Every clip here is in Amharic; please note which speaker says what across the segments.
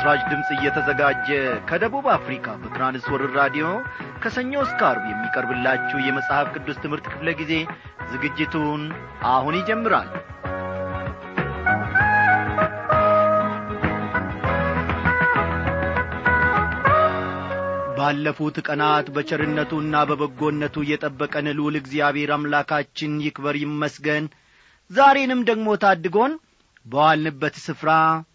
Speaker 1: ለምሥራች ድምፅ እየተዘጋጀ ከደቡብ አፍሪካ በትራንስወርር ራዲዮ ከሰኞ እስከ አርብ የሚቀርብላችሁ የመጽሐፍ ቅዱስ ትምህርት ክፍለ ጊዜ ዝግጅቱን አሁን ይጀምራል ባለፉት ቀናት በቸርነቱና በበጎነቱ የጠበቀን ልዑል እግዚአብሔር አምላካችን ይክበር ይመስገን ዛሬንም ደግሞ ታድጎን በዋልንበት ስፍራ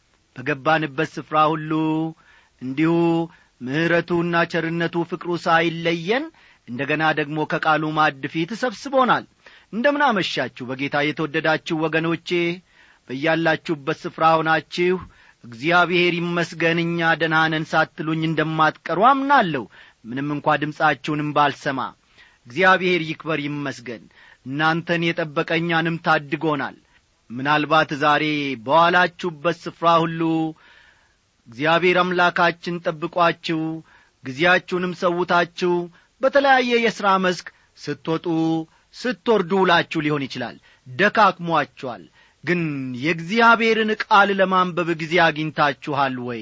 Speaker 1: በገባንበት ስፍራ ሁሉ እንዲሁ ምሕረቱና ቸርነቱ ፍቅሩ ሳይለየን እንደ ገና ደግሞ ከቃሉ ማዕድ ፊት ሰብስቦናል እንደምን አመሻችሁ በጌታ የተወደዳችሁ ወገኖቼ በያላችሁበት ስፍራ ሆናችሁ እግዚአብሔር ይመስገን እኛ ደናነን ሳትሉኝ እንደማትቀሩ አምናለሁ ምንም እንኳ ድምፃችሁንም ባልሰማ እግዚአብሔር ይክበር ይመስገን እናንተን የጠበቀ እኛንም ታድጎናል ምናልባት ዛሬ በዋላችሁበት ስፍራ ሁሉ እግዚአብሔር አምላካችን ጠብቋችሁ ጊዜያችሁንም ሰውታችሁ በተለያየ የሥራ መስክ ስትወጡ ስትወርዱ ውላችሁ ሊሆን ይችላል ደካክሟችኋል ግን የእግዚአብሔርን ቃል ለማንበብ ጊዜ አግኝታችኋል ወይ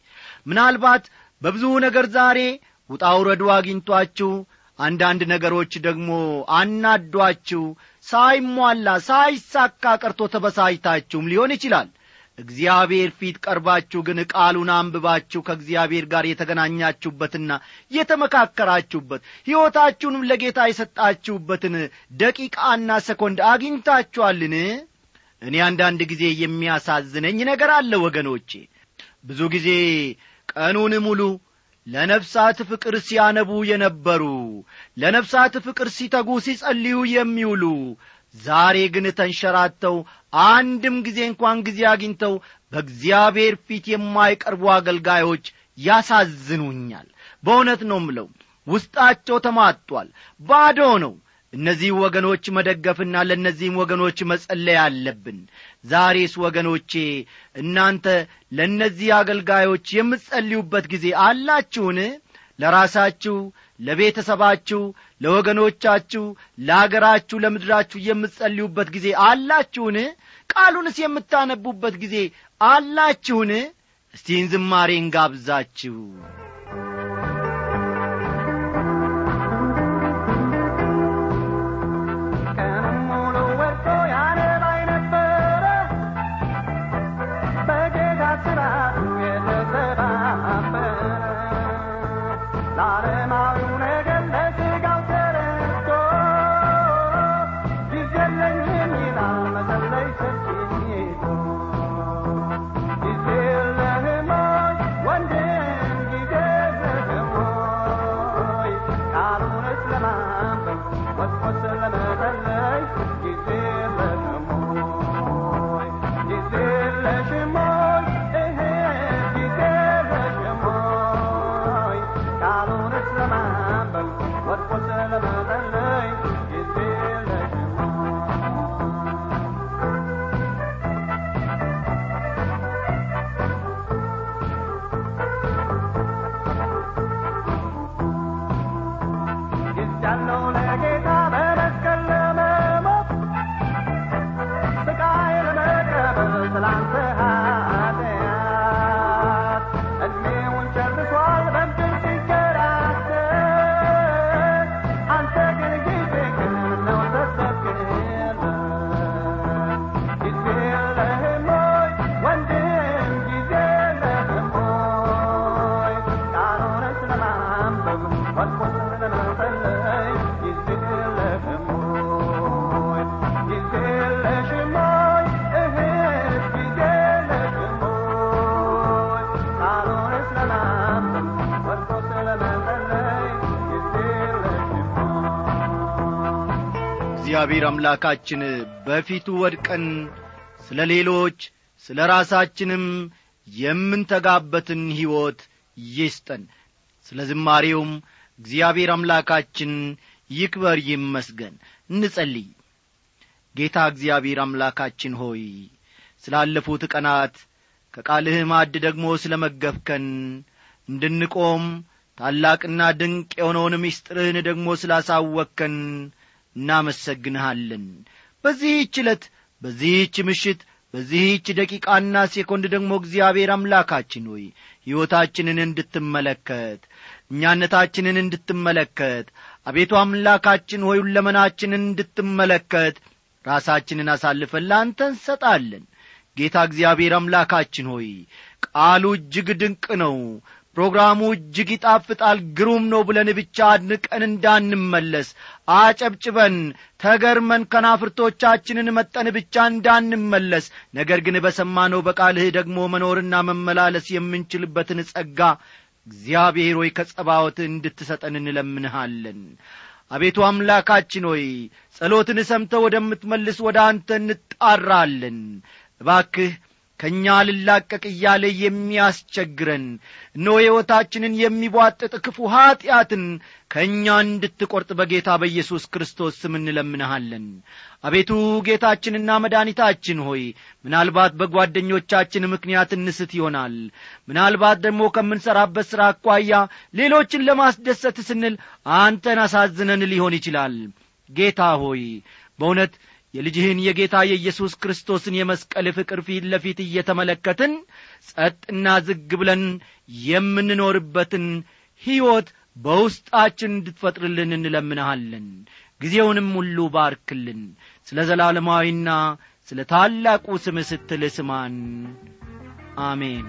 Speaker 1: ምናልባት በብዙ ነገር ዛሬ ውጣውረዱ አግኝቷችሁ አንዳንድ ነገሮች ደግሞ አናዷችሁ ሳይሟላ ሳይሳካ ቀርቶ ተበሳይታችሁም ሊሆን ይችላል እግዚአብሔር ፊት ቀርባችሁ ግን ቃሉን አንብባችሁ ከእግዚአብሔር ጋር የተገናኛችሁበትና የተመካከራችሁበት ሕይወታችሁንም ለጌታ የሰጣችሁበትን ደቂቃና ሰኮንድ አግኝታችኋልን እኔ አንዳንድ ጊዜ የሚያሳዝነኝ ነገር አለ ወገኖቼ ብዙ ጊዜ ቀኑን ሙሉ ለነፍሳት ፍቅር ሲያነቡ የነበሩ ለነፍሳት ፍቅር ሲተጉ ሲጸልዩ የሚውሉ ዛሬ ግን ተንሸራተው አንድም ጊዜ እንኳን ጊዜ አግኝተው በእግዚአብሔር ፊት የማይቀርቡ አገልጋዮች ያሳዝኑኛል በእውነት ነው ምለው ውስጣቸው ተማጧል ባዶ ነው እነዚህ ወገኖች መደገፍና ለእነዚህም ወገኖች መጸለይ አለብን ዛሬስ ወገኖቼ እናንተ ለእነዚህ አገልጋዮች የምትጸልዩበት ጊዜ አላችሁን ለራሳችሁ ለቤተሰባችሁ ለወገኖቻችሁ ለአገራችሁ ለምድራችሁ የምትጸልዩበት ጊዜ አላችሁን ቃሉንስ የምታነቡበት ጊዜ አላችሁን እስቲን ዝማሬ እንጋብዛችሁ እግዚአብሔር አምላካችን በፊቱ ወድቀን ስለ ሌሎች ስለ ራሳችንም የምንተጋበትን ሕይወት ይስጠን ስለ ዝማሬውም እግዚአብሔር አምላካችን ይክበር ይመስገን እንጸልይ ጌታ እግዚአብሔር አምላካችን ሆይ ስላለፉት ቀናት ከቃልህ ማዕድ ደግሞ ስለ መገፍከን እንድንቆም ታላቅና ድንቅ የሆነውን ምስጢርህን ደግሞ ስላሳወከን እናመሰግንሃለን በዚህች ዕለት በዚህች ምሽት በዚህች ደቂቃና ሴኮንድ ደግሞ እግዚአብሔር አምላካችን ሆይ ሕይወታችንን እንድትመለከት እኛነታችንን እንድትመለከት አቤቱ አምላካችን ሆይ ሁለመናችንን እንድትመለከት ራሳችንን አሳልፈን ለአንተ እንሰጣለን ጌታ እግዚአብሔር አምላካችን ሆይ ቃሉ እጅግ ድንቅ ነው ፕሮግራሙ እጅግ ይጣፍጣል ግሩም ነው ብለን ብቻ አድንቀን እንዳንመለስ አጨብጭበን ተገርመን ከናፍርቶቻችንን መጠን ብቻ እንዳንመለስ ነገር ግን በሰማነው በቃልህ ደግሞ መኖርና መመላለስ የምንችልበትን ጸጋ እግዚአብሔር ሆይ ከጸባወት እንድትሰጠን እንለምንሃለን አቤቱ አምላካችን ሆይ ጸሎትን ሰምተ ወደምትመልስ ወደ አንተ እንጣራለን እባክህ ከእኛ ልላቀቅ እያለ የሚያስቸግረን እነሆ ሕይወታችንን የሚቧጥጥ ክፉ ኀጢአትን ከእኛ እንድትቈርጥ በጌታ በኢየሱስ ክርስቶስ ስም እንለምንሃለን አቤቱ ጌታችንና መድኃኒታችን ሆይ ምናልባት በጓደኞቻችን ምክንያት እንስት ይሆናል ምናልባት ደግሞ ከምንሠራበት ሥራ አኳያ ሌሎችን ለማስደሰት ስንል አንተን አሳዝነን ሊሆን ይችላል ጌታ ሆይ በእውነት የልጅህን የጌታ የኢየሱስ ክርስቶስን የመስቀል ፍቅር ፊት ለፊት እየተመለከትን ጸጥና ዝግ ብለን የምንኖርበትን ሕይወት በውስጣችን እንድትፈጥርልን እንለምንሃለን ጊዜውንም ሁሉ ባርክልን ስለ ዘላለማዊና ስለ ታላቁ ስም ስትል ስማን አሜን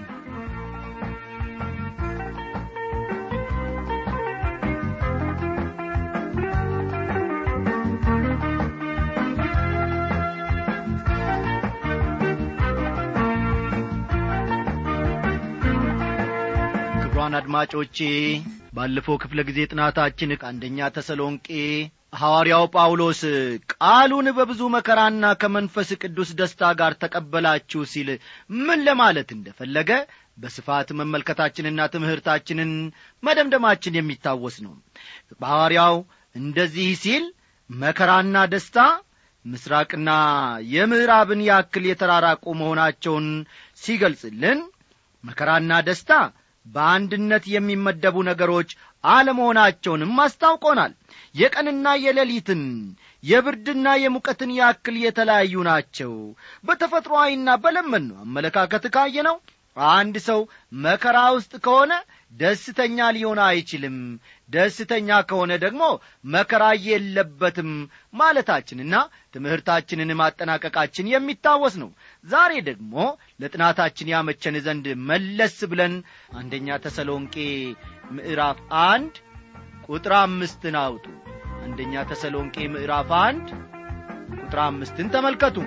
Speaker 1: ክቡራን አድማጮቼ ባለፈው ክፍለ ጊዜ ጥናታችን ከአንደኛ ተሰሎንቄ ሐዋርያው ጳውሎስ ቃሉን በብዙ መከራና ከመንፈስ ቅዱስ ደስታ ጋር ተቀበላችሁ ሲል ምን ለማለት እንደፈለገ በስፋት መመልከታችንና ትምህርታችንን መደምደማችን የሚታወስ ነው በሐዋርያው እንደዚህ ሲል መከራና ደስታ ምስራቅና የምዕራብን ያክል የተራራቁ መሆናቸውን ሲገልጽልን መከራና ደስታ በአንድነት የሚመደቡ ነገሮች አለመሆናቸውንም አስታውቆናል የቀንና የሌሊትን የብርድና የሙቀትን ያክል የተለያዩ ናቸው በተፈጥሮአዊና በለመን ነው አመለካከት ካየ ነው አንድ ሰው መከራ ውስጥ ከሆነ ደስተኛ ሊሆን አይችልም ደስተኛ ከሆነ ደግሞ መከራ የለበትም ማለታችንና ትምህርታችንን ማጠናቀቃችን የሚታወስ ነው ዛሬ ደግሞ ለጥናታችን ያመቸን ዘንድ መለስ ብለን አንደኛ ተሰሎንቄ ምዕራፍ አንድ ቁጥር አምስትን አውጡ አንደኛ ተሰሎንቄ ምዕራፍ አንድ ቁጥር አምስትን ተመልከቱ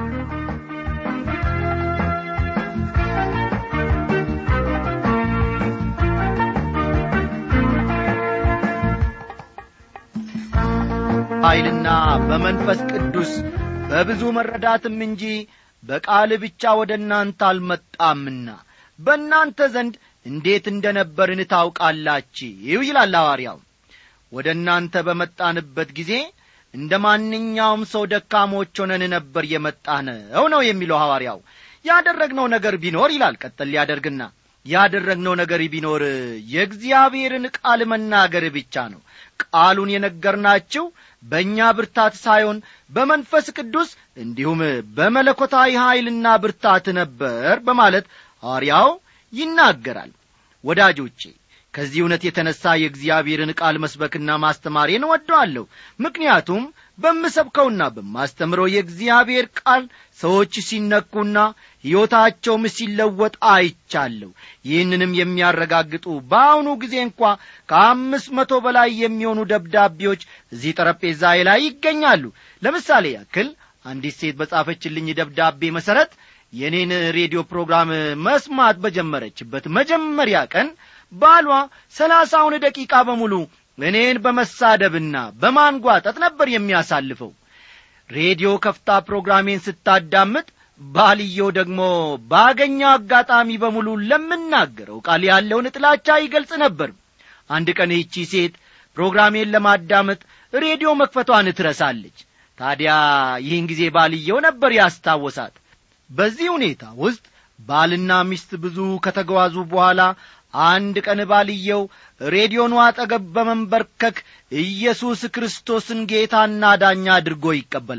Speaker 1: ኃይልና በመንፈስ ቅዱስ በብዙ መረዳትም እንጂ በቃል ብቻ ወደ እናንተ አልመጣምና በእናንተ ዘንድ እንዴት እንደ ነበርን ታውቃላችሁ ይላል ሐዋርያው ወደ እናንተ በመጣንበት ጊዜ እንደ ማንኛውም ሰው ደካሞች ሆነን ነበር የመጣ ነው ነው የሚለው ሐዋርያው ያደረግነው ነገር ቢኖር ይላል ቀጠል ሊያደርግና ያደረግነው ነገር ቢኖር የእግዚአብሔርን ቃል መናገር ብቻ ነው ቃሉን የነገርናችሁ በእኛ ብርታት ሳይሆን በመንፈስ ቅዱስ እንዲሁም በመለኮታዊ ኃይልና ብርታት ነበር በማለት ሐዋርያው ይናገራል ወዳጆቼ ከዚህ እውነት የተነሣ የእግዚአብሔርን ቃል መስበክና ማስተማሬን ወደዋለሁ ምክንያቱም በምሰብከውና በማስተምረው የእግዚአብሔር ቃል ሰዎች ሲነኩና ሕይወታቸውም ሲለወጥ አይቻለሁ ይህንንም የሚያረጋግጡ በአሁኑ ጊዜ እንኳ ከአምስት መቶ በላይ የሚሆኑ ደብዳቤዎች እዚህ ጠረጴዛዬ ላይ ይገኛሉ ለምሳሌ ያክል አንዲት ሴት በጻፈችልኝ ደብዳቤ መሠረት የእኔን ሬዲዮ ፕሮግራም መስማት በጀመረችበት መጀመሪያ ቀን ባሏ ሰላሳውን ደቂቃ በሙሉ እኔን በመሳደብና በማንጓጠጥ ነበር የሚያሳልፈው ሬዲዮ ከፍታ ፕሮግራሜን ስታዳምጥ ባልየው ደግሞ ባገኘው አጋጣሚ በሙሉ ለምናገረው ቃል ያለውን ጥላቻ ይገልጽ ነበር አንድ ቀን ይቺ ሴት ፕሮግራሜን ለማዳመጥ ሬዲዮ መክፈቷን ትረሳለች ታዲያ ይህን ጊዜ ባልየው ነበር ያስታወሳት በዚህ ሁኔታ ውስጥ ባልና ሚስት ብዙ ከተጓዙ በኋላ አንድ ቀን ባልየው ሬዲዮኑ አጠገብ በመንበርከክ ኢየሱስ ክርስቶስን ጌታና ዳኛ አድርጎ ይቀበላል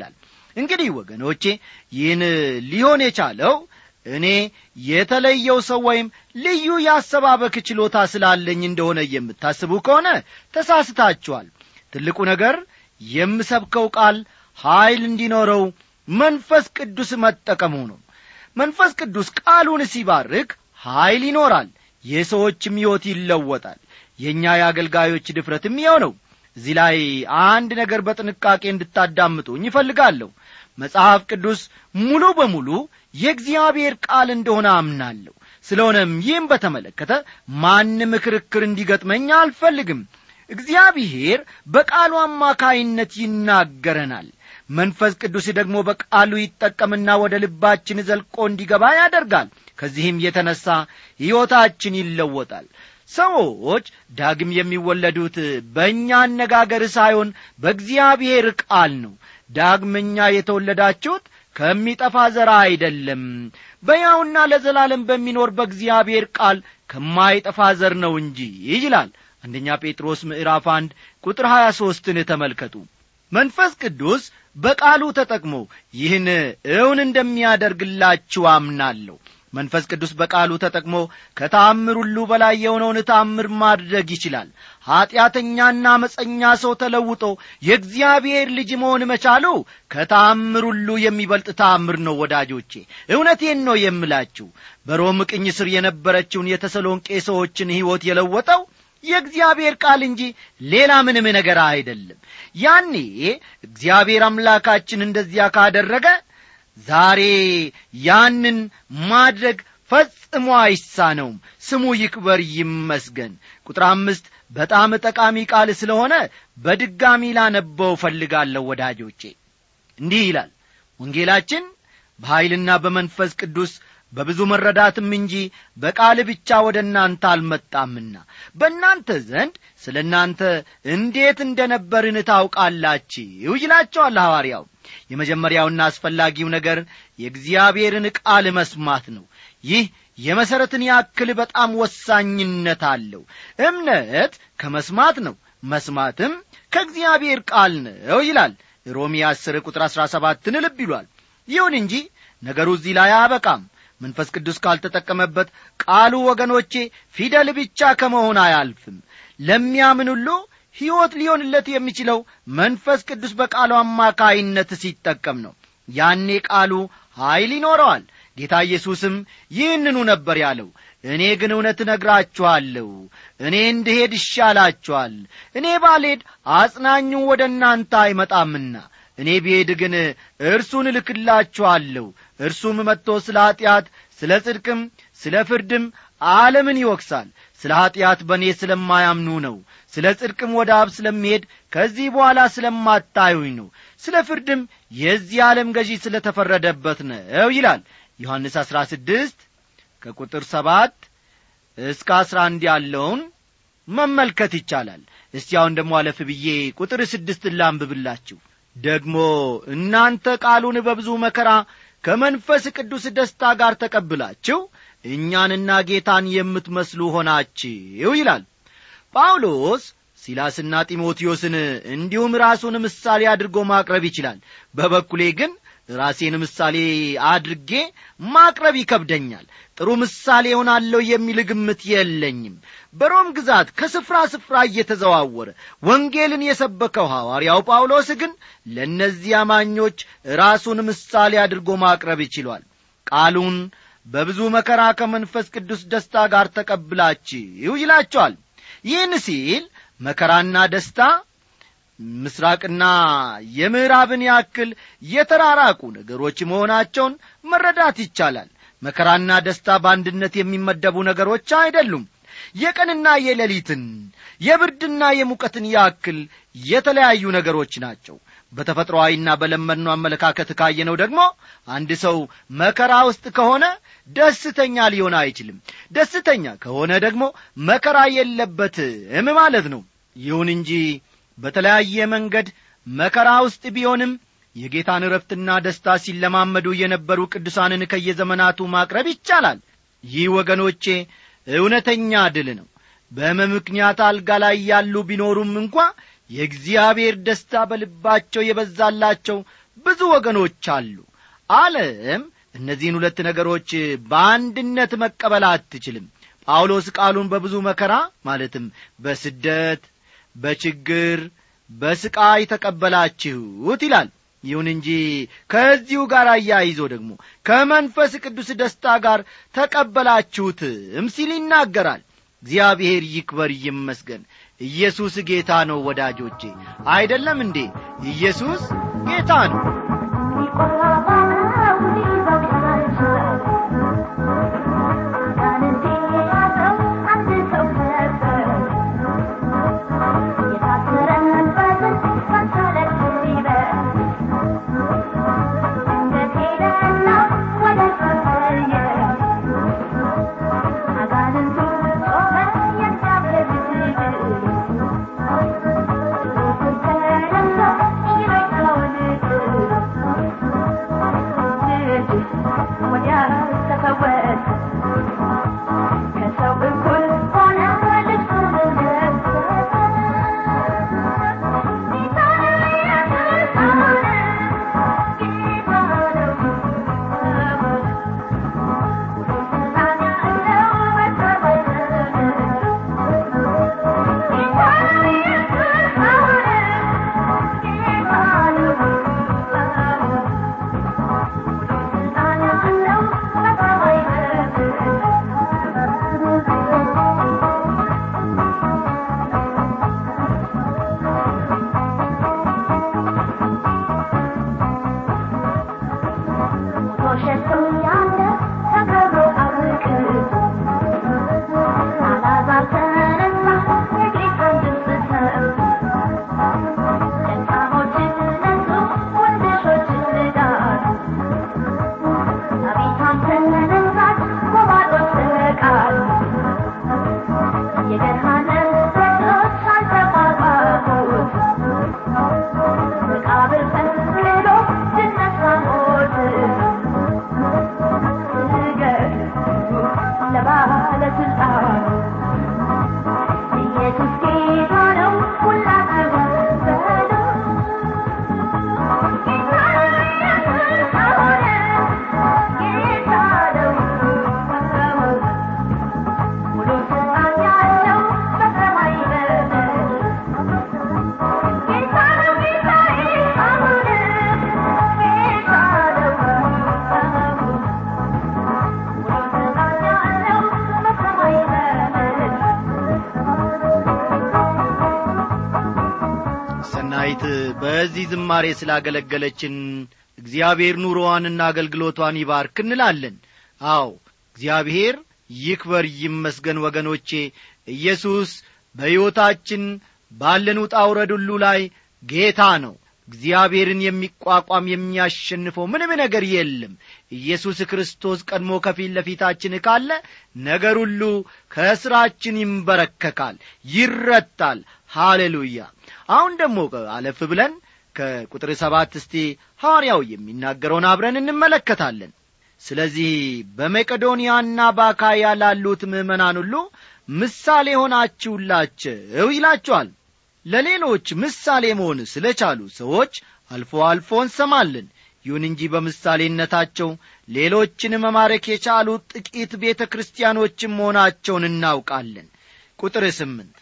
Speaker 1: እንግዲህ ወገኖቼ ይህን ሊሆን የቻለው እኔ የተለየው ሰው ወይም ልዩ የአሰባበክ ችሎታ ስላለኝ እንደሆነ የምታስቡ ከሆነ ተሳስታችኋል ትልቁ ነገር የምሰብከው ቃል ኀይል እንዲኖረው መንፈስ ቅዱስ መጠቀሙ ነው መንፈስ ቅዱስ ቃሉን ሲባርክ ኀይል ይኖራል የሰዎችም ሕይወት ይለወጣል የእኛ የአገልጋዮች ድፍረትም ይኸው ነው እዚህ ላይ አንድ ነገር በጥንቃቄ እንድታዳምጡኝ ይፈልጋለሁ መጽሐፍ ቅዱስ ሙሉ በሙሉ የእግዚአብሔር ቃል እንደሆነ አምናለሁ ስለሆነም ይህም በተመለከተ ማንም ክርክር እንዲገጥመኝ አልፈልግም እግዚአብሔር በቃሉ አማካይነት ይናገረናል መንፈስ ቅዱስ ደግሞ በቃሉ ይጠቀምና ወደ ልባችን ዘልቆ እንዲገባ ያደርጋል ከዚህም የተነሣ ሕይወታችን ይለወጣል ሰዎች ዳግም የሚወለዱት በእኛ አነጋገር ሳይሆን በእግዚአብሔር ቃል ነው ዳግመኛ የተወለዳችሁት ከሚጠፋ ዘራ አይደለም በያውና ለዘላለም በሚኖር በእግዚአብሔር ቃል ከማይጠፋ ዘር ነው እንጂ ይላል አንደኛ ጴጥሮስ ምዕራፍ አንድ ቁጥር ሀያ ሦስትን ተመልከቱ መንፈስ ቅዱስ በቃሉ ተጠቅሞ ይህን እውን እንደሚያደርግላችሁ አምናለሁ መንፈስ ቅዱስ በቃሉ ተጠቅሞ ከተአምር ሁሉ በላይ የሆነውን ተአምር ማድረግ ይችላል ኀጢአተኛና መፀኛ ሰው ተለውጦ የእግዚአብሔር ልጅ መሆን መቻሉ ከተአምር ሁሉ የሚበልጥ ተአምር ነው ወዳጆቼ እውነቴን ነው የምላችሁ በሮም ቅኝ ስር የነበረችውን የተሰሎንቄ ሰዎችን ሕይወት የለወጠው የእግዚአብሔር ቃል እንጂ ሌላ ምንም ነገር አይደለም ያኔ እግዚአብሔር አምላካችን እንደዚያ ካደረገ ዛሬ ያንን ማድረግ ፈጽሞ አይሳነውም ስሙ ይክበር ይመስገን ቁጥር አምስት በጣም ጠቃሚ ቃል ስለሆነ በድጋሚ ላነበው ፈልጋለሁ ወዳጆቼ እንዲህ ይላል ወንጌላችን በኀይልና በመንፈስ ቅዱስ በብዙ መረዳትም እንጂ በቃል ብቻ ወደ እናንተ አልመጣምና በእናንተ ዘንድ ስለ እናንተ እንዴት እንደ ነበርን ታውቃላችሁ ይላቸዋል ሐዋርያው የመጀመሪያውና አስፈላጊው ነገር የእግዚአብሔርን ቃል መስማት ነው ይህ የመሠረትን ያክል በጣም ወሳኝነት አለው እምነት ከመስማት ነው መስማትም ከእግዚአብሔር ቃል ነው ይላል ሮሜ አስር ቁጥር አሥራ ሰባትን ልብ ይሏል ይሁን እንጂ ነገሩ እዚህ ላይ አያበቃም መንፈስ ቅዱስ ካልተጠቀመበት ቃሉ ወገኖቼ ፊደል ብቻ ከመሆን አያልፍም ለሚያምን ሁሉ ሕይወት ሊሆንለት የሚችለው መንፈስ ቅዱስ በቃሉ አማካይነት ሲጠቀም ነው ያኔ ቃሉ ኀይል ይኖረዋል ጌታ ኢየሱስም ይህንኑ ነበር ያለው እኔ ግን እውነት እነግራችኋለሁ እኔ እንድሄድ ይሻላችኋል እኔ ባልሄድ አጽናኙ ወደ እናንተ አይመጣምና እኔ ብሄድ ግን እርሱን እልክላችኋለሁ እርሱም መጥቶ ስለ ኀጢአት ስለ ጽድቅም ስለ ፍርድም ዓለምን ይወቅሳል ስለ ኀጢአት በእኔ ስለማያምኑ ነው ስለ ጽድቅም ወደ አብ ስለሚሄድ ከዚህ በኋላ ስለማታዩኝ ነው ስለ ፍርድም የዚህ ዓለም ገዢ ስለ ተፈረደበት ነው ይላል ዮሐንስ አሥራ ስድስት ከቁጥር ሰባት እስከ አሥራ አንድ ያለውን መመልከት ይቻላል እስቲ አሁን ደግሞ አለፍ ብዬ ቁጥር ስድስትን ላንብብላችሁ ደግሞ እናንተ ቃሉን በብዙ መከራ ከመንፈስ ቅዱስ ደስታ ጋር ተቀብላችሁ እኛንና ጌታን የምትመስሉ ሆናችሁ ይላል ጳውሎስ ሲላስና ጢሞቴዎስን እንዲሁም ራሱን ምሳሌ አድርጎ ማቅረብ ይችላል በበኩሌ ግን ራሴን ምሳሌ አድርጌ ማቅረብ ይከብደኛል ጥሩ ምሳሌ ሆናለሁ የሚል ግምት የለኝም በሮም ግዛት ከስፍራ ስፍራ እየተዘዋወረ ወንጌልን የሰበከው ሐዋርያው ጳውሎስ ግን ለእነዚህ አማኞች ራሱን ምሳሌ አድርጎ ማቅረብ ይችሏል ቃሉን በብዙ መከራ ከመንፈስ ቅዱስ ደስታ ጋር ተቀብላችሁ ይላቸዋል ይህን ሲል መከራና ደስታ ምስራቅና የምዕራብን ያክል የተራራቁ ነገሮች መሆናቸውን መረዳት ይቻላል መከራና ደስታ በአንድነት የሚመደቡ ነገሮች አይደሉም የቀንና የሌሊትን የብርድና የሙቀትን ያክል የተለያዩ ነገሮች ናቸው በተፈጥሮአዊና በለመድነው አመለካከት ካየነው ደግሞ አንድ ሰው መከራ ውስጥ ከሆነ ደስተኛ ሊሆን አይችልም ደስተኛ ከሆነ ደግሞ መከራ የለበትም ማለት ነው ይሁን እንጂ በተለያየ መንገድ መከራ ውስጥ ቢሆንም የጌታን ረፍትና ደስታ ሲለማመዱ የነበሩ ቅዱሳንን ከየዘመናቱ ማቅረብ ይቻላል ይህ ወገኖቼ እውነተኛ ድል ነው በሕመም ምክንያት አልጋ ላይ ያሉ ቢኖሩም እንኳ የእግዚአብሔር ደስታ በልባቸው የበዛላቸው ብዙ ወገኖች አሉ ዓለም እነዚህን ሁለት ነገሮች በአንድነት መቀበል አትችልም ጳውሎስ ቃሉን በብዙ መከራ ማለትም በስደት በችግር በስቃይ ተቀበላችሁት ይላል ይሁን እንጂ ከዚሁ ጋር አያይዞ ደግሞ ከመንፈስ ቅዱስ ደስታ ጋር ተቀበላችሁትም ሲል ይናገራል እግዚአብሔር ይክበር ይመስገን ኢየሱስ ጌታ ነው ወዳጆቼ አይደለም እንዴ ኢየሱስ ጌታ ነው ሰናይት በዚህ ዝማሬ ስላገለገለችን እግዚአብሔር ኑሮዋንና አገልግሎቷን ይባርክ እንላለን አዎ እግዚአብሔር ይክበር ይመስገን ወገኖቼ ኢየሱስ በሕይወታችን ባለን ውጣ ውረድ ሁሉ ላይ ጌታ ነው እግዚአብሔርን የሚቋቋም የሚያሸንፈው ምንም ነገር የለም ኢየሱስ ክርስቶስ ቀድሞ ከፊት ለፊታችን ካለ ነገር ሁሉ ከእስራችን ይንበረከካል ይረታል ሃሌሉያ አሁን ደግሞ አለፍ ብለን ከቁጥር ሰባት እስቲ ሐዋርያው የሚናገረውን አብረን እንመለከታለን ስለዚህ በመቄዶንያና በአካያ ላሉት ምዕመናን ሁሉ ምሳሌ ሆናችሁላቸው ይላቸዋል ለሌሎች ምሳሌ መሆን ስለ ቻሉ ሰዎች አልፎ አልፎ እንሰማለን ይሁን እንጂ በምሳሌነታቸው ሌሎችን መማረክ የቻሉ ጥቂት ቤተ ክርስቲያኖችም መሆናቸውን እናውቃለን ቁጥር ስምንት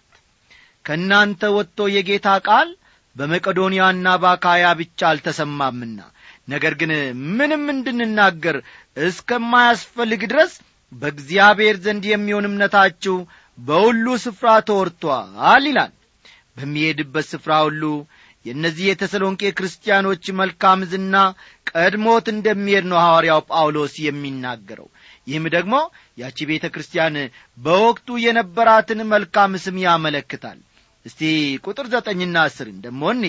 Speaker 1: ከእናንተ ወጥቶ የጌታ ቃል በመቄዶንያና በአካያ ብቻ አልተሰማምና ነገር ግን ምንም እንድንናገር እስከማያስፈልግ ድረስ በእግዚአብሔር ዘንድ የሚሆን እምነታችሁ በሁሉ ስፍራ ተወርቷል ይላል በሚሄድበት ስፍራ ሁሉ የእነዚህ የተሰሎንቄ ክርስቲያኖች መልካም ዝና ቀድሞት እንደሚሄድ ነው ሐዋርያው ጳውሎስ የሚናገረው ይህም ደግሞ ያቺ ቤተ ክርስቲያን በወቅቱ የነበራትን መልካም ስም ያመለክታል እስቲ ቁጥር ዘጠኝና አስርን ደሞ እኒ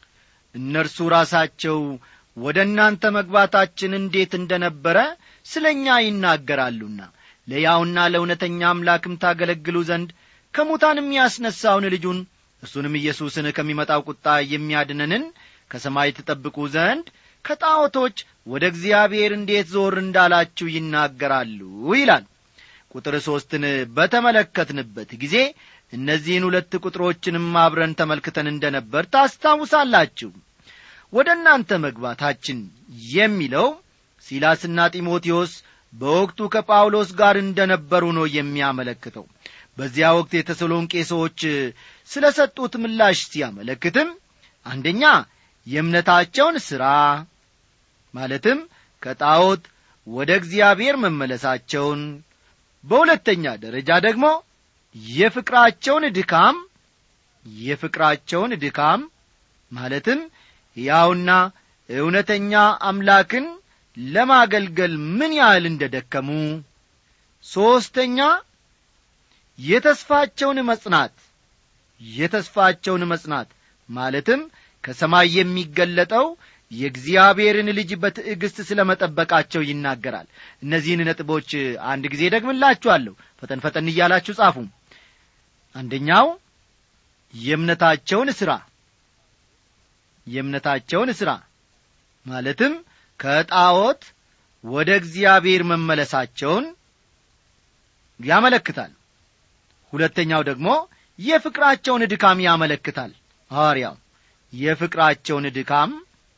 Speaker 1: እነርሱ ራሳቸው ወደ እናንተ መግባታችን እንዴት እንደ ነበረ ስለ እኛ ይናገራሉና ለያውና ለእውነተኛ አምላክም ታገለግሉ ዘንድ ከሙታንም ያስነሣውን ልጁን እርሱንም ኢየሱስን ከሚመጣው ቁጣ የሚያድነንን ከሰማይ ትጠብቁ ዘንድ ከጣዖቶች ወደ እግዚአብሔር እንዴት ዞር እንዳላችሁ ይናገራሉ ይላል ቁጥር ሦስትን በተመለከትንበት ጊዜ እነዚህን ሁለት ቁጥሮችንም አብረን ተመልክተን እንደ ነበር ታስታውሳላችሁ ወደ እናንተ መግባታችን የሚለው ሲላስና ጢሞቴዎስ በወቅቱ ከጳውሎስ ጋር እንደ ነበሩ ነው የሚያመለክተው በዚያ ወቅት የተሰሎንቄ ሰዎች ስለ ሰጡት ምላሽ ሲያመለክትም አንደኛ የእምነታቸውን ሥራ ማለትም ከጣዖት ወደ እግዚአብሔር መመለሳቸውን በሁለተኛ ደረጃ ደግሞ የፍቅራቸውን ድካም የፍቅራቸውን ድካም ማለትም ሕያውና እውነተኛ አምላክን ለማገልገል ምን ያህል እንደ ደከሙ ሦስተኛ የተስፋቸውን መጽናት የተስፋቸውን መጽናት ማለትም ከሰማይ የሚገለጠው የእግዚአብሔርን ልጅ በትዕግሥት ስለ መጠበቃቸው ይናገራል እነዚህን ነጥቦች አንድ ጊዜ ደግምላችኋለሁ ፈጠን ፈጠን እያላችሁ ጻፉ አንደኛው የእምነታቸውን ሥራ የእምነታቸውን ሥራ ማለትም ከጣዖት ወደ እግዚአብሔር መመለሳቸውን ያመለክታል ሁለተኛው ደግሞ የፍቅራቸውን ድካም ያመለክታል ሐዋርያው የፍቅራቸውን ድካም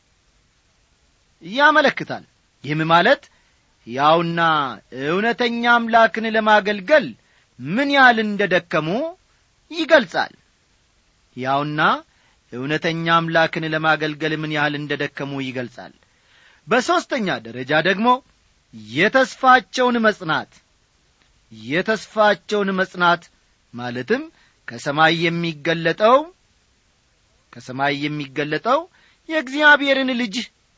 Speaker 1: ያመለክታል ይህም ማለት ያውና እውነተኛ አምላክን ለማገልገል ምን ያህል እንደ ደከሙ ይገልጻል ያውና እውነተኛ አምላክን ለማገልገል ምን ያህል እንደ ደከሙ ይገልጻል በሦስተኛ ደረጃ ደግሞ የተስፋቸውን መጽናት የተስፋቸውን መጽናት ማለትም ከሰማይ የሚገለጠው ከሰማይ የሚገለጠው የእግዚአብሔርን ልጅ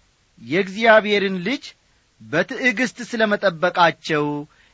Speaker 1: የእግዚአብሔርን ልጅ በትዕግሥት ስለ መጠበቃቸው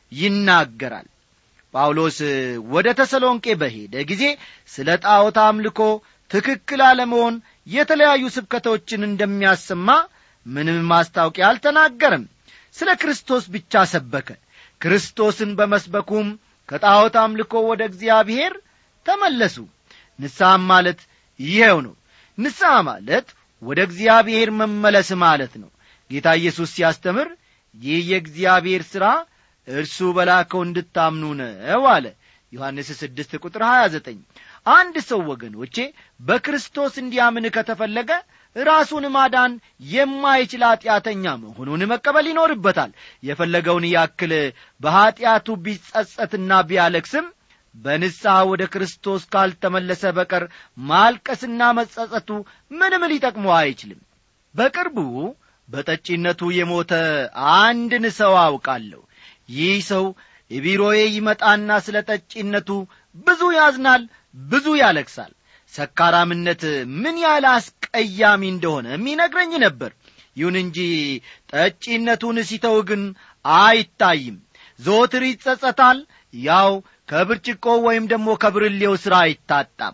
Speaker 1: ይናገራል ጳውሎስ ወደ ተሰሎንቄ በሄደ ጊዜ ስለ ጣዖት አምልኮ ትክክል አለመሆን የተለያዩ ስብከቶችን እንደሚያሰማ ምንም ማስታወቂያ አልተናገርም ስለ ክርስቶስ ብቻ ሰበከ ክርስቶስን በመስበኩም ከጣዖት አምልኮ ወደ እግዚአብሔር ተመለሱ ንስሐም ማለት ይኸው ነው ንስሐ ማለት ወደ እግዚአብሔር መመለስ ማለት ነው ጌታ ኢየሱስ ሲያስተምር ይህ የእግዚአብሔር ሥራ እርሱ በላከው እንድታምኑ ነው አለ ዮሐንስ ስድስት ቁጥር ሀያ ዘጠኝ አንድ ሰው ወገኖቼ በክርስቶስ እንዲያምን ከተፈለገ ራሱን ማዳን የማይችል ኀጢአተኛ መሆኑን መቀበል ይኖርበታል የፈለገውን ያክል በኀጢአቱ ቢጸጸትና ቢያለክስም በንስሐ ወደ ክርስቶስ ካልተመለሰ በቀር ማልቀስና መጸጸቱ ምንም ሊጠቅመው አይችልም በቅርቡ በጠጪነቱ የሞተ አንድን ሰው አውቃለሁ ይህ ሰው የቢሮዬ ይመጣና ስለ ጠጪነቱ ብዙ ያዝናል ብዙ ያለቅሳል ሰካራምነት ምን ያህል አስቀያሚ እንደሆነ ይነግረኝ ነበር ይሁን እንጂ ጠጪነቱን ሲተው ግን አይታይም ዘወትር ይጸጸታል ያው ከብርጭቆ ወይም ደግሞ ከብርሌው ሥራ አይታጣም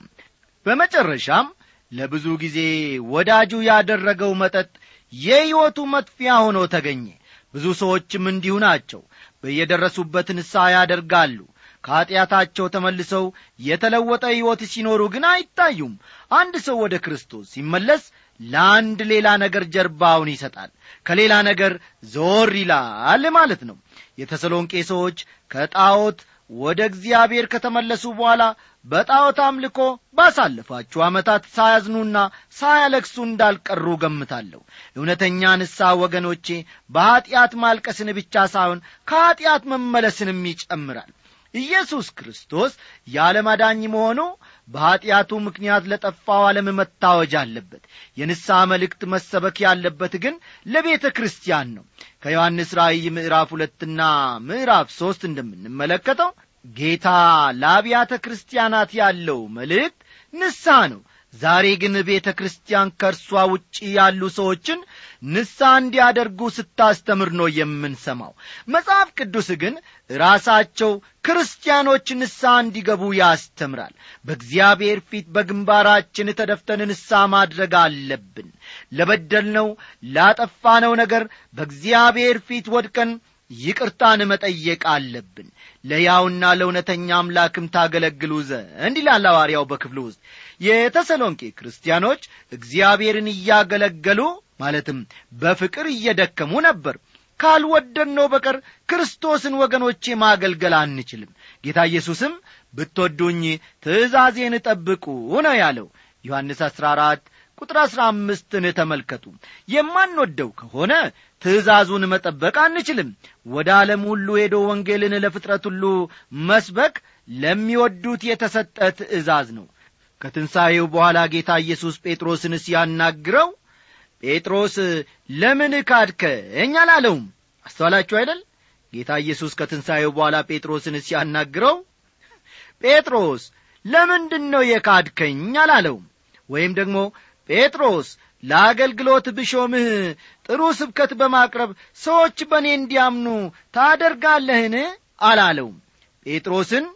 Speaker 1: በመጨረሻም ለብዙ ጊዜ ወዳጁ ያደረገው መጠጥ የሕይወቱ መጥፊያ ሆኖ ተገኘ ብዙ ሰዎችም እንዲሁ ናቸው በየደረሱበት ንስሐ ያደርጋሉ ከኀጢአታቸው ተመልሰው የተለወጠ ሕይወት ሲኖሩ ግን አይታዩም አንድ ሰው ወደ ክርስቶስ ሲመለስ ለአንድ ሌላ ነገር ጀርባውን ይሰጣል ከሌላ ነገር ዞር ይላል ማለት ነው የተሰሎንቄ ሰዎች ከጣዖት ወደ እግዚአብሔር ከተመለሱ በኋላ በጣዖት አምልኮ ባሳለፋችሁ ዓመታት ሳያዝኑና ሳያለቅሱ እንዳልቀሩ ገምታለሁ እውነተኛ ንስሐ ወገኖቼ በኀጢአት ማልቀስን ብቻ ሳይሆን ከኀጢአት መመለስንም ይጨምራል ኢየሱስ ክርስቶስ የዓለም አዳኝ መሆኑ በኀጢአቱ ምክንያት ለጠፋው ዓለም መታወጅ አለበት የንስሐ መልእክት መሰበክ ያለበት ግን ለቤተ ክርስቲያን ነው ከዮሐንስ ራእይ ምዕራፍ ሁለትና ምዕራፍ ሦስት እንደምንመለከተው ጌታ ለአብያተ ክርስቲያናት ያለው መልእክት ንስሐ ነው ዛሬ ግን ቤተ ክርስቲያን ከእርሷ ውጪ ያሉ ሰዎችን ንስሐ እንዲያደርጉ ስታስተምር ነው የምንሰማው መጽሐፍ ቅዱስ ግን ራሳቸው ክርስቲያኖች ንስሐ እንዲገቡ ያስተምራል በእግዚአብሔር ፊት በግንባራችን ተደፍተን ንስሐ ማድረግ አለብን ለበደልነው ላጠፋነው ነገር በእግዚአብሔር ፊት ወድቀን ይቅርታን መጠየቅ አለብን ለያውና ለእውነተኛ አምላክም ታገለግሉ ዘንድ ይላል ሐዋርያው በክፍሉ ውስጥ የተሰሎንቄ ክርስቲያኖች እግዚአብሔርን እያገለገሉ ማለትም በፍቅር እየደከሙ ነበር ካልወደድነው በቀር ክርስቶስን ወገኖቼ ማገልገል አንችልም ጌታ ኢየሱስም ብትወዱኝ ትእዛዜን ጠብቁ ነው ያለው ዮሐንስ 14 ቁጥር አሥራ አምስትን ተመልከቱ የማንወደው ከሆነ ትእዛዙን መጠበቅ አንችልም ወደ ዓለም ሁሉ ሄዶ ወንጌልን ለፍጥረት ሁሉ መስበክ ለሚወዱት የተሰጠ ትእዛዝ ነው ከትንሣኤው በኋላ ጌታ ኢየሱስ ጴጥሮስን ሲያናግረው ጴጥሮስ ለምን ካድከኝ አላለውም አስተዋላችሁ አይደል ጌታ ኢየሱስ ከትንሣኤው በኋላ ጴጥሮስን ሲያናግረው ጴጥሮስ ለምንድን ነው የካድከኝ አላለውም ወይም ደግሞ ጴጥሮስ ለአገልግሎት ብሾምህ ጥሩ ስብከት በማቅረብ ሰዎች በእኔ እንዲያምኑ ታደርጋለህን አላለውም ጴጥሮስን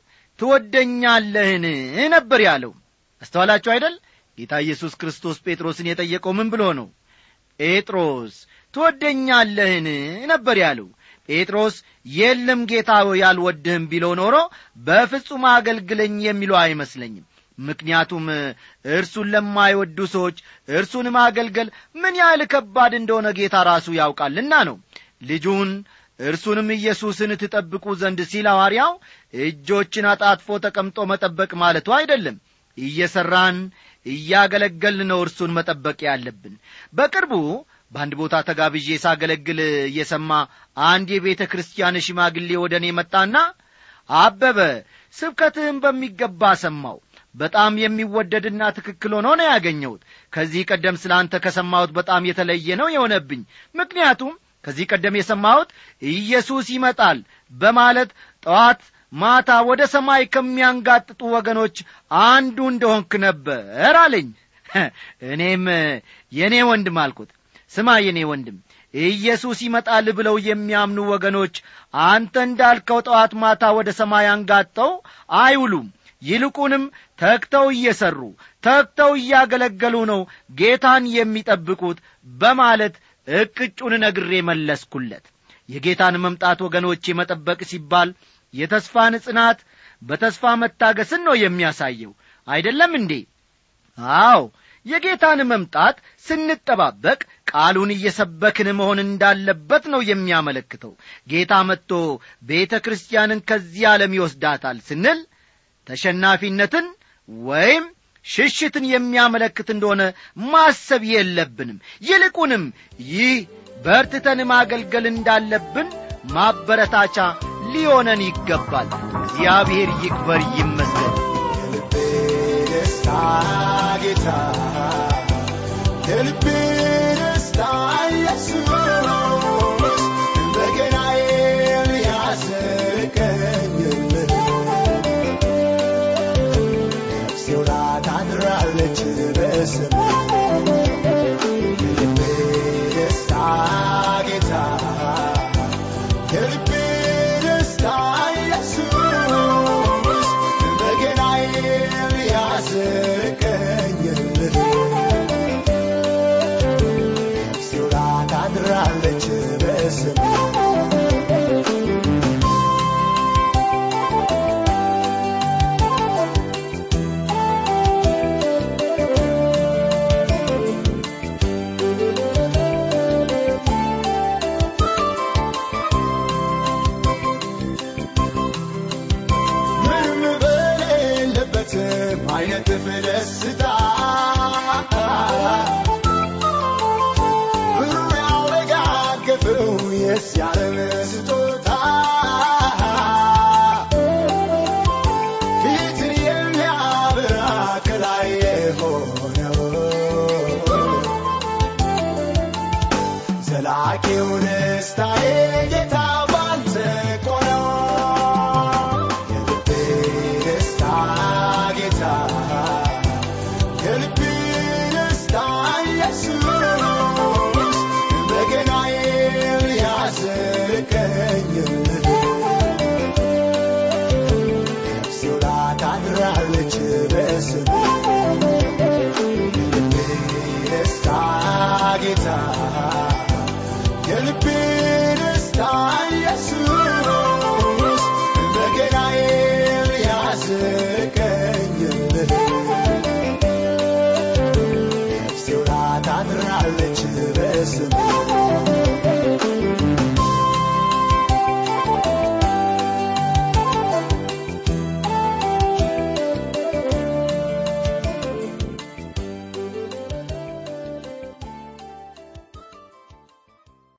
Speaker 1: ትወደኛለህን ነበር ያለው አስተዋላችሁ አይደል ጌታ ኢየሱስ ክርስቶስ ጴጥሮስን የጠየቀው ምን ብሎ ነው ጴጥሮስ ትወደኛለህን ነበር ያለው ጴጥሮስ የለም ጌታ ሆይ አልወድህም ቢለው ኖሮ በፍጹም አገልግለኝ የሚለው አይመስለኝም ምክንያቱም እርሱን ለማይወዱ ሰዎች እርሱን ማገልገል ምን ያህል ከባድ እንደሆነ ጌታ ራሱ ያውቃልና ነው ልጁን እርሱንም ኢየሱስን ትጠብቁ ዘንድ ሲል ሐዋርያው እጆችን አጣጥፎ ተቀምጦ መጠበቅ ማለቱ አይደለም እየሠራን እያገለገልን ነው እርሱን መጠበቅ ያለብን በቅርቡ በአንድ ቦታ ተጋብዤ ሳገለግል እየሰማ አንድ የቤተ ክርስቲያን ሽማግሌ ወደ እኔ መጣና አበበ ስብከትህን በሚገባ ሰማው በጣም የሚወደድና ትክክል ሆኖ ነው ያገኘሁት ከዚህ ቀደም ስለ አንተ ከሰማሁት በጣም የተለየ ነው የሆነብኝ ምክንያቱም ከዚህ ቀደም የሰማሁት ኢየሱስ ይመጣል በማለት ጠዋት ማታ ወደ ሰማይ ከሚያንጋጥጡ ወገኖች አንዱ እንደሆንክ ነበር አለኝ እኔም የእኔ ወንድም አልኩት ስማ የኔ ወንድም ኢየሱስ ይመጣል ብለው የሚያምኑ ወገኖች አንተ እንዳልከው ጠዋት ማታ ወደ ሰማይ አንጋጠው አይውሉም ይልቁንም ተግተው እየሰሩ ተግተው እያገለገሉ ነው ጌታን የሚጠብቁት በማለት እቅጩን ነግሬ መለስኩለት የጌታን መምጣት ወገኖቼ መጠበቅ ሲባል የተስፋን ጽናት በተስፋ መታገስን ነው የሚያሳየው አይደለም እንዴ አዎ የጌታን መምጣት ስንጠባበቅ ቃሉን እየሰበክን መሆን እንዳለበት ነው የሚያመለክተው ጌታ መጥቶ ቤተ ክርስቲያንን ከዚህ ዓለም ይወስዳታል ስንል ተሸናፊነትን ወይም ሽሽትን የሚያመለክት እንደሆነ ማሰብ የለብንም ይልቁንም ይህ በርትተን ማገልገል እንዳለብን ማበረታቻ ሊሆነን ይገባል እግዚአብሔር ይክበር ይመስገን
Speaker 2: የልቤ ደስታ ጌታ የልቤ ደስታ ኢየሱስ በገናዬን ያስቀኝልህ ነፍሴ ውላ ታድራለች በስምህ የልቤ ደስታ ጌታ የልቤ ደስታ ኢየሱስ በገናዬን ያስቀኝልህ ነፍሴ ውላ ታድራለች በስምህ ምንም በሌለበትም አይነት ደስታ ብሩ ያወጋገፈው የሲያለም ስጦታ ፊትን የሚያበራ ከላይ የሆነው ዘላቂው ደስታዬ ጌታ ባንተ እኮ ነው። የልቤ ደስታ ጌታ የልቤ ደስታ ኢየሱስ በገናዬን ያስቀኝልህ ነፍሴ ውላ ታድራለች